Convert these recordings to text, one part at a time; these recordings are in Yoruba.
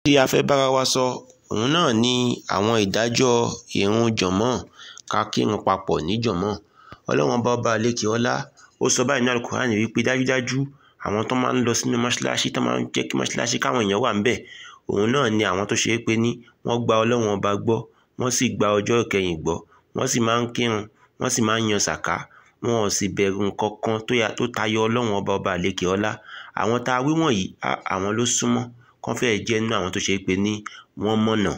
tí a fẹ́ bára wa sọ òun náà ni àwọn ìdájọ́ ìrun jọ̀mọ́ ká kírun papọ̀ ní jọ̀mọ́ ọlọ́run ọba ọba àlekè ọlá ó sọ báyìí ní alukur'ani wípé dájúdájú àwọn tó máa ń lọ sínú mọ́ṣáláṣí tó máa ń jẹ́ kí mọ́ṣáláṣí káwọn èèyàn wà ńbẹ̀ òun náà ni àwọn tó ṣe é pé ní wọ́n gba ọlọ́run ọba gbọ́ wọ́n sì gba ọjọ́ ìkẹyìn gbọ́ wọ́n sì máa ń kírun wọ́n sì máa ń yan sàká wọn ò sì bẹ̀rù nǹkan kan tó yà tó tayọ ọlọ́run ọba ọba àlekè ọlá àwọn tá a wí wọ̀nyí àwọn ló súnmọ́ kán fẹ́ẹ́ jẹ́ nínú àwọn tó ṣe é pé ní wọ́n mọ̀nà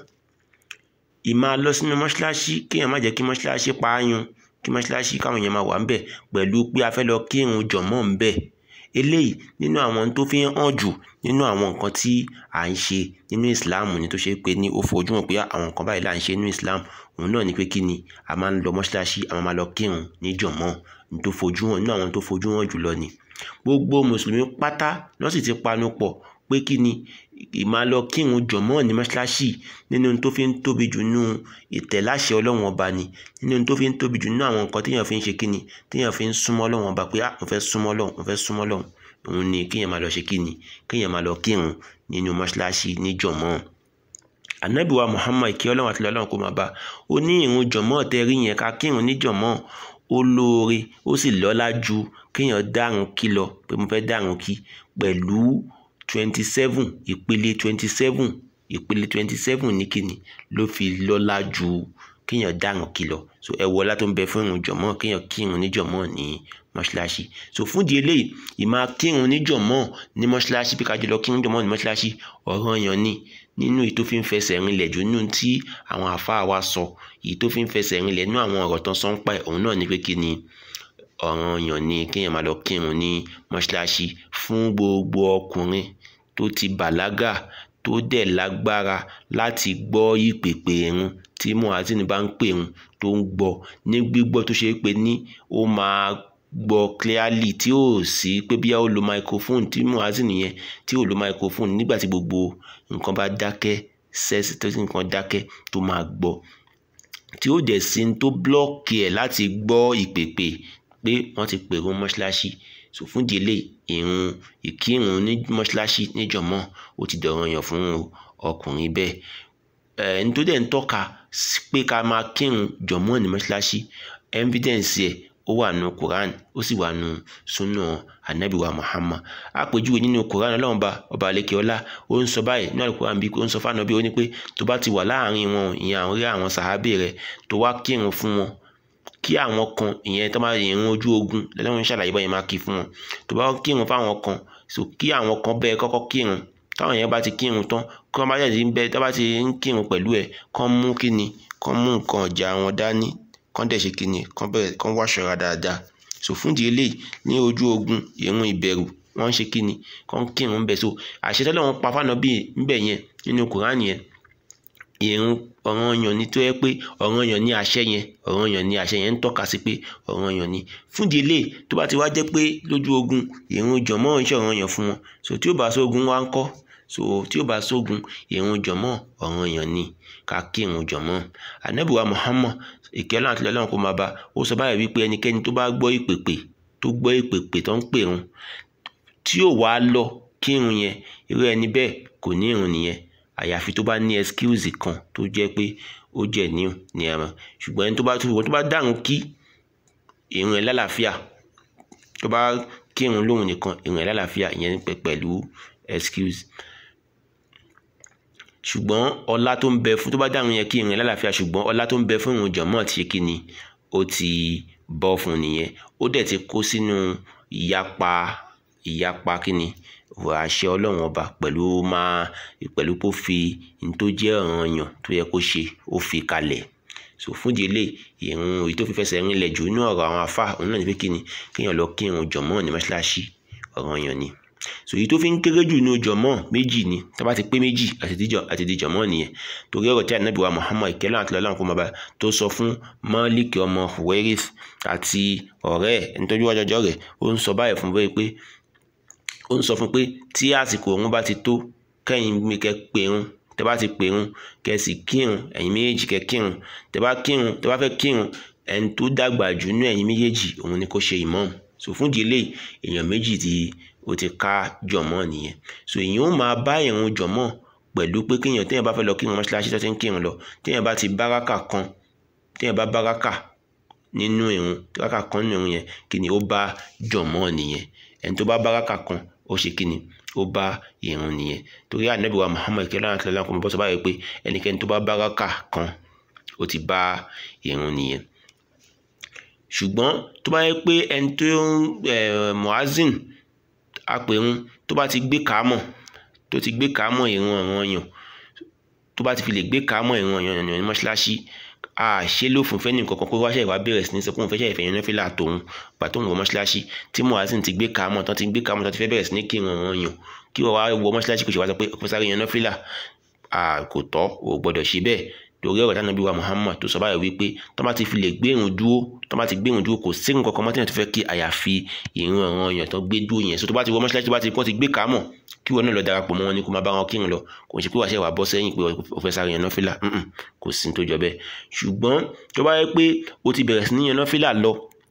ìmáa lọ sínú mọ́ṣáláṣí kéèyàn má jẹ́ kí mọ́ṣáláṣí pa á yun kí mọ́ṣáláṣí káwọn èèyàn máa wà ńbẹ̀ pẹ̀lú pé a fẹ́ lọ kírun jọ̀mọ́ ńbẹ̀ eléyìí nínú àwọn tó fi hàn jù nínú àwọn nǹkan tí à ń ṣe nínú Islam ni tó ṣe pé ní ó fojú hàn pé àwọn nǹkan báyìí là ń ṣe nínú Islam òun náà ni pé kí ni a máa ń lọ mọ́ṣáláṣí a máa lọ kírun ní jọ̀mọ́ ní tó fojú hàn nínú àwọn tó fojú hàn jùlọ ni gbogbo mùsùlùmí pátá ló sì ti panu pọ̀ pé kí ni ìmáa lọ kírun jọ̀mọ́ ní mọ́ṣáláṣí nínú tó fi ń tóbi jù nínú ìtẹ̀láṣẹ ọlọ́run ọba ni nínú tó fi ń tóbi jù nínú àwọn nǹkan téèyàn fi ń ṣe kí ni téèyàn fi ń súnmọ́ ọlọ́run ọba pé ah mo fẹ́ súnmọ́ ọlọ́run mo fẹ́ súnmọ́ ọlọ́run òun ni kéèyàn máa lọ ṣe kí ni kéèyàn máa lọ kírun nínú mọ́ṣáláṣí ní jọ̀mọ́ ànábì wa Muhammad kí ọlọ́run àti ọlọ́run kó máa bá ó ní ìrun jọ̀mọ́ tẹ́ rí yẹn ká kírun ní jọ̀mọ́ ó lóore ó sì lọ́lá ju kéèyàn dárun kí lọ pé mo fẹ́ dárun kí pẹ̀lú twenty seven ìpele twenty seven ìpele twenty seven ní kíni ló fi lọ́lá ju kéèyàn dárun kí lọ so ẹ wọ ọlá tó ń bẹ fún ìrun jọ̀mọ́ kéèyàn kírun ní jọ̀mọ́ ní mọ́ṣáláṣí so fún di eléyìí ìmáa kírun ní jọ̀mọ́ ní mọ́ṣáláṣí bí kájọ lọ kírun jọ̀mọ́ ní mọ́ṣáláṣí ọ̀ranyàn ni nínú èyí tó fi ń fẹsẹ̀ rinlẹ̀ jù nínú tí àwọn àfáà wa sọ èyí tó fi ń fẹsẹ̀ rinlẹ̀ nínú àwọn ọ̀rọ̀ tán sọ ń pa ẹ̀ òun náà ni pé kí ni ọ̀ranyàn ni kéèyàn máa lọ kírun ní mọ́ṣáláṣí fún gbogbo ọkùnrin tó ti bàlágà tó dẹ̀ lágbára láti gbọ́ ìpèpè irun tí muhazin bá ń pè irun tó ń gbọ́ ní gbígbọ́ tó ṣe é pé ní ó máa gbọ́ clearly tí ò sí pé bí ó lo microphone tí muhazin yẹn tí ò lo microphone nígbà tí gbogbo nǹkan bá dákẹ́ sẹ́sì tó sì nǹkan dákẹ́ tó máa gbọ́ tí ó dẹ̀ sí tó blọ́ọ̀kì ẹ̀ láti gbọ́ ìpèpè pé wọ́n ti pèrò mọ́ṣáláṣí so fún délé ìrun ìkírun ní mọ́ṣáláṣí níjọ̀mọ́ ó ti dọ̀ranyàn fún ọkùnrin bẹ́ẹ̀ ẹni tó dẹ̀ ń tọ́ka pé ká máa kírun jọ̀mọ́ ní mọ́ṣáláṣí evidence ẹ̀ ó wà nù Quran ó sì wà nù sunna anabi wa Muhammad àpèjúwe nínú Quran ọlọ́run ba ọba àlekè ọlá ó ń sọ báyìí ní Al-Quran bí ó ń sọ fáwọn ọbẹ̀ ó ní pé tó bá ti wà láàrin wọn ìyẹn àwọn rí àwọn sàhábì rẹ tó wá kírun fún wọn kí àwọn kan ìyẹn tó máa ìrun ojú ogun lọ́wọ́n ṣàlàyé báyìí máa kí fún wọn tó bá kírun fáwọn kan so kí àwọn kan bẹ́ẹ̀ kọ́kọ́ kírun táwọn yẹn bá ti kírun tán kí wọ́n bá jáde ń bẹ tó bá ti ń kírun pẹ̀lú ẹ̀ kán mú kíni kán mú nǹkan ọ̀jà wọn dání kán dẹ̀ ṣe kíni kán bẹ̀rẹ̀ kán wá ṣọ́ra dáadáa so fún di eléyìí ní ojú ogun ìrun ìbẹ̀rù wọ́n ń ṣe kíni kán kírun ń bẹ so àṣẹ tọ́lọ́run pa fáànà bíi ńbẹ̀ yẹn nínú Kùránì yẹn ìrun ọ̀ranyàn ni tó yẹ pé ọ̀ranyàn ni àṣẹ yẹn ọ̀ranyàn ni àṣẹ yẹn ń tọ́ka sí pé ọ̀ranyàn ni fún di eléyìí tó bá ti wá jẹ́ pé lójú ogun ìrun jọ̀mọ́ ń ṣe ọ̀ranyàn fún wọn so tí ó bá sógun wá ń kọ́ so tí ó bá sógun ìrun jọ̀mọ́ ọ̀ranyàn ni ká kí ìrun jọ̀mọ́ ànábì wa Muhammad ìkẹ́lẹ́ àti ọlọ́run kó máa bá ó sọ báyìí wípé ẹnikẹ́ni tó bá gbọ́ ìpèpè tó gbọ́ ìpèpè tó ń pèrun tí ò wá lọ kírun yẹn irú ẹni bẹ́ẹ̀ kò ní ìrun nìyẹn àyàfi tó bá ní excuse kan tó jẹ́ pé ó jẹ́ ní ní ẹran ṣùgbọ́n ẹni tó bá tó bá dárun kí ìrun ẹ̀ lálàáfíà tó bá kírun lóhun nìkan ìrun ẹ̀ lálàáfíà ìyẹn pẹ̀lú excuse ṣùgbọ́n ọlá tó ń bẹ fún tó bá dárun yẹn kí ìrun ẹ̀ lálàáfíà ṣùgbọ́n ọlá tó ń bẹ fún ìrun jọ̀mọ́ ti ṣe kí ni ó ti bọ́ fún nìyẹn ó dẹ̀ ti kó sínú ìyapa ìyapa kí ni àṣẹ ọlọ́run ọba pẹ̀lú máa pẹ̀lú kó fi ní tó jẹ́ ọ̀ranyàn tó yẹ kó ṣe ó fi kalẹ̀ so fún délé ìrun èyí tó fi fẹsẹ̀ rinlẹ̀ jù nínú ọ̀rọ̀ àwọn afá òun náà ní pé kíni kéèyàn lọ kírun jọ̀mọ́ ní mọ́ṣáláṣí ọ̀ranyàn ni so èyí tó fi ń kéré jù nínú jọ̀mọ́ méjì ni tá bá ti pé méjì àti di jọ̀mọ́ nìyẹn torí ọ̀rọ̀ tí ànábì wa Muhammad ìkẹ́lẹ́ àti ọlọ́run kó máa bá tó sọ fún Malik ọmọ Huwairith àti ọ̀rẹ́ ẹ̀ nítorí wájọjọ́ rẹ̀ ó ń sọ báyìí fún bẹ́ẹ̀ pé ó ń sọ fún pé tí àsìkò òun bá ti tó kẹ́yìn mi kẹ́ pèrun tẹ́ bá ti pèrun kẹ́ sì kírun ẹ̀yin méjèèjì kẹ́ kírun tẹ́ bá kírun tẹ́ bá fẹ́ kírun ẹni tó dàgbà jù nínú ẹ̀yin méjèèjì òun ni kó ṣe ìmáàmù so fún ìdílé èèyàn méjì tí ó ti ká jọ̀mọ́ nìyẹn so èèyàn ó máa bá ìrun jọ̀mọ́ pẹ̀lú pé kéèyàn téèyàn bá fẹ́ lọ kírun mọ́ṣáláṣí tó ti ń kírun lọ téèyàn bá ti báràkà kan téèyàn bá báràkà nínú ìrun báràkà kan nínú ìrun yẹn kí ni ó bá jọ̀mọ́ nìyẹn ẹni tó bá báràkà kan ó ṣe kí ni ó bá ìrun nìyẹn torí ànábì wa Muhammad kí ọlọ́run àti ọlọ́run kò mọ̀ bọ́ sọ báyìí pé ẹnikẹ́ni tó bá báràkà kan ó ti bá ìrun nìyẹn ṣùgbọ́n tó bá yẹ pé ẹni tó ń muazin apẹ̀rún tó bá ti gbé kàámọ̀ tó ti gbé kàámọ̀ ìrun ọ̀ràn yàn tó bá ti fi lè gbé kàámọ̀ ìrun ọ̀ràn yàn ní mọ́ṣáláṣí a ṣe lófin fẹ́ nìkan kan pé wáṣẹ́ ìwà bẹ̀rẹ̀ sí ní sọ pé òun fẹ́ ṣe ìfẹ̀yìn náà fìlà tòun gbà tóun wọ mọ́ṣáláṣí tí muazin ti gbé kàámọ̀ tán ti gbé kàámọ̀ tán ti fẹ́ bẹ̀rẹ̀ sí ní kí ìrun ọ̀ràn yàn kí wọ́n wá wọ mọ́ṣáláṣí kò ṣe wá sọ pé òfin sáré yan náà fìlà kò tọ́ ò gbọ́dọ̀ ṣe bẹ́ẹ̀ torí ọ̀rọ̀ tánàbí wa Muhammad tó sọ báyìí wípé tó bá ti fi lè gbé irun dúró tó bá ti gbé irun dúró kò sí nǹkan kan mọ́tẹ́yìn tó fẹ́ kí àyàfi ìrun ọ̀ràn èèyàn tó gbé dúró yẹn so tó bá ti wọ mọ́ṣáláṣí tó bá ti kọ́ ti gbé kàámọ̀ kí wọn náà lọ darapọ̀ mọ́ wọn ni kó máa bá wọn kírun lọ kò ṣe pé wàá ṣe wà bọ́ sẹ́yìn pé o fẹ́ sáré yan nọ́fìlà kò sí tó jọ bẹ́ẹ̀ ṣùgbọ́n tó bá yẹ pé o ti bẹ̀rẹ̀ sí ní yan nọ́fìlà lọ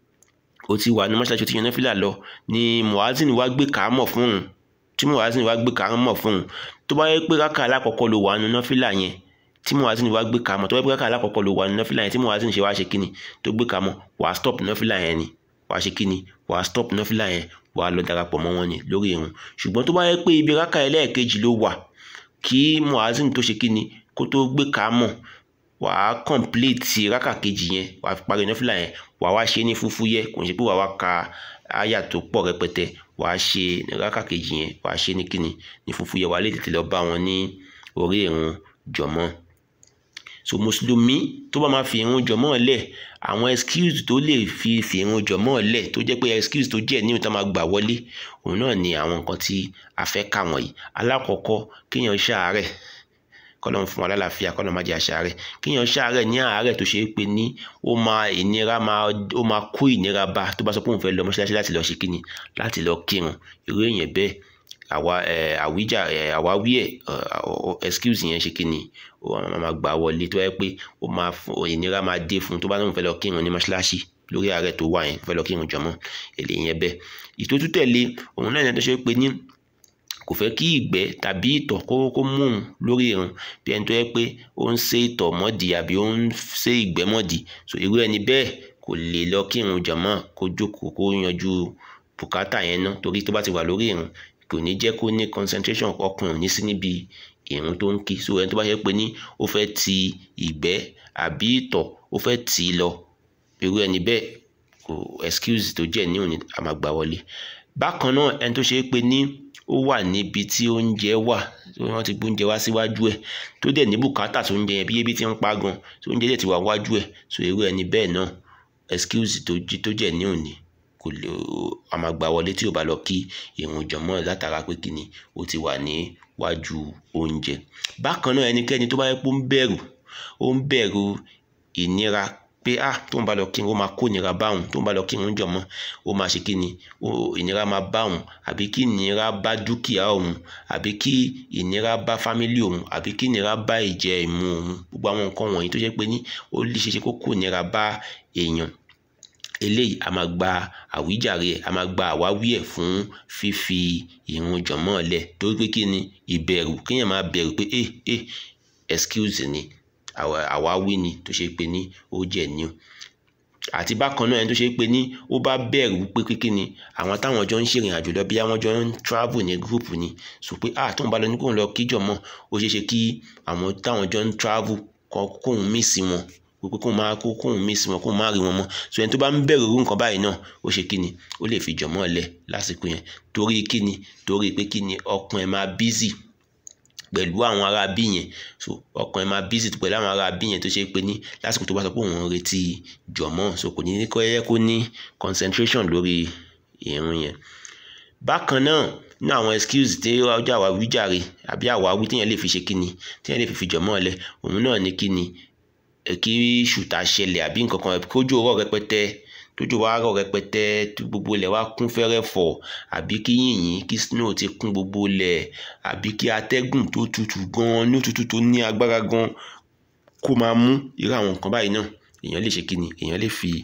o ti wà ní mọ́ṣáláṣí o ti yan nọ́fìlà lọ ni muazin wá gbé kàámọ̀ fún un tí muazin wá gbé kàámọ̀ fún un tó bá yẹ pé rákà alákọ̀ọ́kọ́ ló wà nínú nọ́fìlà yẹn tí muazin wá gbé kàmọ tó bá gbé kàmọ alákọ̀ọ́kọ́ ló wà ní nọ́fìlà yẹn tí muazin ṣe wá ṣe kíni tó gbé kàmọ wà á stop nọ́fìlà yẹn ni wà á ṣe kíni wà á stop nọ́fìlà yẹn wà á lọ darapọ̀ mọ́ wọn ni lórí irun ṣùgbọ́n tó bá yẹ pé ibi rákà ẹlẹ́ẹ̀kejì ló wà kí muazin tó ṣe kíni kó tó gbé kàmọ wà á complete rákà kejì yẹn wà á parí nọ́fìlà yẹn wà á wá ṣe ní fúfúyẹ́ kò ń ṣe pé wà á wá ka àyà tó pọ̀ rẹpẹtẹ wà á ṣe rákà kejì yẹn wà á ṣe ní kíni ní fúfúyẹ́ wà á lè tètè lọ bá wọn ní orí irun jọ̀mọ́ so mùsùlùmí tó bá máa fi irun jọmọ́ lẹ̀ àwọn excuse tó lè fi fi irun jọmọ́ lẹ̀ tó jẹ́ pé excuse tó jẹ́ níwọ̀n tó máa gbà wọlé òun náà ni àwọn nǹkan tí a fẹ́ kà wọ̀nyí alákọ̀ọ́kọ́ kéèyàn ṣàárẹ̀ kọ́lọ́n fún wa lálàáfíà kọ́lọ́n má jẹ́ àṣàárẹ̀ kéèyàn ṣàárẹ̀ ní àárẹ̀ tó ṣe é pé ní ó máa ìnira máa ó máa kó ìnira bá tó bá sọ pé òun fẹ́ lọ mọ́ṣáláṣí láti lọ ṣe kíni láti lọ kírun irú èèyàn bẹ́ẹ̀ àwa àwíjà àwáwí ẹ̀ excuse yẹn ṣe kíni ó máa gbà wọlé tó yẹ pé ó máa ìnira máa dé fún tó bá lóun fẹ́ lọ kírun ní mọ́ṣáláṣí lórí àárẹ̀ tó wà yẹn fẹ́ lọ kírun jọmọ́ èlé yẹn bẹ́ẹ̀ ìtótú tẹ̀lé òun náà yẹn tó ṣe pé ní kò fẹ́ kí ìgbẹ́ tàbí ìtọ̀ kó kó mú un lórí irun bí ẹni tó yẹ pé ó ń ṣe ìtọ̀ mọ́dì àbí ó ń ṣe ìgbẹ́ mọ́dì so irú ẹni bẹ́ẹ̀ kò lè lọ kírun jọmọ́ kó jókòó kó yanjú bùkátà yẹn ná torí tó bá ti wà lórí irun kò ní jẹ́ kó ní concentration ọkùnrin ní sí níbi ìrun tó ń kí so ẹni tó bá yẹ pé ní ó fẹ́ ti ìgbẹ́ àbí ìtọ̀ ó fẹ́ tì í lọ irú ẹni bẹ́ẹ̀ kò excuse tó jẹ́ ní òní àmàgbà wọlé bákan náà ẹni tó ṣe é pé ní ó wà níbi tí oúnjẹ wà tí wọ́n ti gbóúnjẹ wá síwájú ẹ̀ tó dẹ̀ ní bùkátà tó oúnjẹ yẹn bí ebi ti ń pa gan tó oúnjẹ dẹ̀ ti wà wájú ẹ̀ so irú ẹni bẹ́ẹ̀ náà excuse tó tó jẹ́ ní òní kò lè àmàgbà wọlé tí ò bá lọ kí ìrun jọmọ́ látara pé kíni ó ti wà ní wájú oúnjẹ bákan náà ẹnikẹ́ni tó bá yẹ pé ó ń bẹ̀rù ó ń bẹ̀rù ìnira pé ah tó ń bá lọ kírun ó máa kó ìnira bá òun tó ń bá lọ kírun jọmọ́ ó máa ṣe kíni ìnira máa bá òun àbí kí ìnira bá dúkìá òun àbí kí ìnira bá fámílì òun àbí kí ìnira bá ìjẹ ìmu òun gbogbo àwọn nǹkan wọ̀nyí tó jẹ́ pé ní ó lè ṣe ṣe kó kó ìnira bá èèyàn eléyìí a máa gba àwíjàre ẹ a máa gba àwáwí ẹ fún fífi ìrun jọmọ́ lẹ̀ torí pé kí ni ìbẹ̀rù kéèyàn máa bẹ̀rù pé eh eh excuse ni àwáwí ni tó ṣe pé ní ó jẹ́ ní o àti bákan náà ẹni tó ṣe pé ní ó bá bẹ̀rù pé pé kí ni àwọn táwọn jọ ń ṣèrìn àjò lọ bí àwọn jọ ń travel ní group ni sọ pé ah tóun bá lọ ní kóun lọ kíjọ mọ́ ó ṣeé ṣe kí àwọn táwọn jọ ń travel kóun mísì wọn pé kóun máa kó kóun mísì wọn kóun máa rí wọn mọ́ so ẹni tó bá ń bẹ̀rù irú nǹkan báyìí náà ó ṣe kí ni ó lè fi jọ̀mọ́ lẹ̀ lásìkò yẹn torí kí ni torí pé kí ni ọkàn ẹ̀ máa busy pẹ̀lú àwọn ará bí yẹn so ọkàn ẹ̀ máa busy pẹ̀lú àwọn ará bí yẹn tó ṣe pé ní lásìkò tó bá sọ pé òun ń retí jọ̀mọ́ so kò ní ní kọ́ yẹ kó ní concentration lórí ìrun yẹn bákan náà ní àwọn excuse tí ọjọ́ àwa wíjàre àbí àwa wí téèyàn lè fi ṣe kíni téèyàn lè fi fi jọ̀mọ́ lẹ̀ òun náà ní kíni kí ṣùtà ṣẹlẹ̀ àbí nǹkan kan kójú ọ̀rọ̀ rẹpẹtẹ tójú wa rọ̀ rẹpẹtẹ gbogbo ilẹ̀ wa kún fẹ́rẹ̀fọ̀ àbí kí yìnyín kí snow ti kún gbogbo ilẹ̀ àbí kí atẹ́gùn tó tutù gan ní òtútù tó ní agbára gan kó máa mú irú àwọn nǹkan báyìí náà èèyàn lè ṣe kíni èèyàn lè fi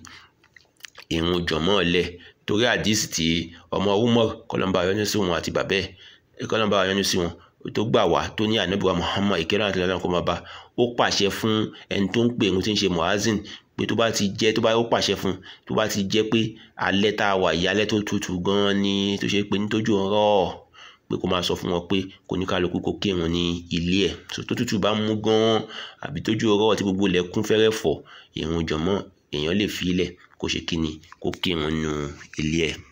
ìrun jọ̀mọ́ lẹ̀ torí àdìsí tí ọmọ Umar kọlọmba ayọ́nú sí wọn àti bàbẹ́ kọlọmba ayọ́nú sí wọn tó gbà wá tó ní ànábì wa Muhammad ìkẹrẹ àti ìlànà kó máa bá ó pàṣẹ fún ẹni tó ń pè ń tí ń ṣe muazin pé tó bá ti jẹ́ tó bá ó pàṣẹ fún tó bá ti jẹ́ pé alẹ́ tá a wà yìí alẹ́ tó tutù gan-an ni tó ṣe pé nítójú ọ̀rọ̀ pé kó máa sọ fún wọn pé kò ní kálukú kó kírun ní ilé ẹ̀ tó tútù bá mú gan-an àbí tójú ọ̀rọ̀ tí gbogbo ilẹ̀ kún fẹ́rẹ́ fọ̀ ìrun jọ̀mọ́ èèyàn lè fi ilẹ̀ kó ṣe kíni kó kírun nínú ilé ẹ̀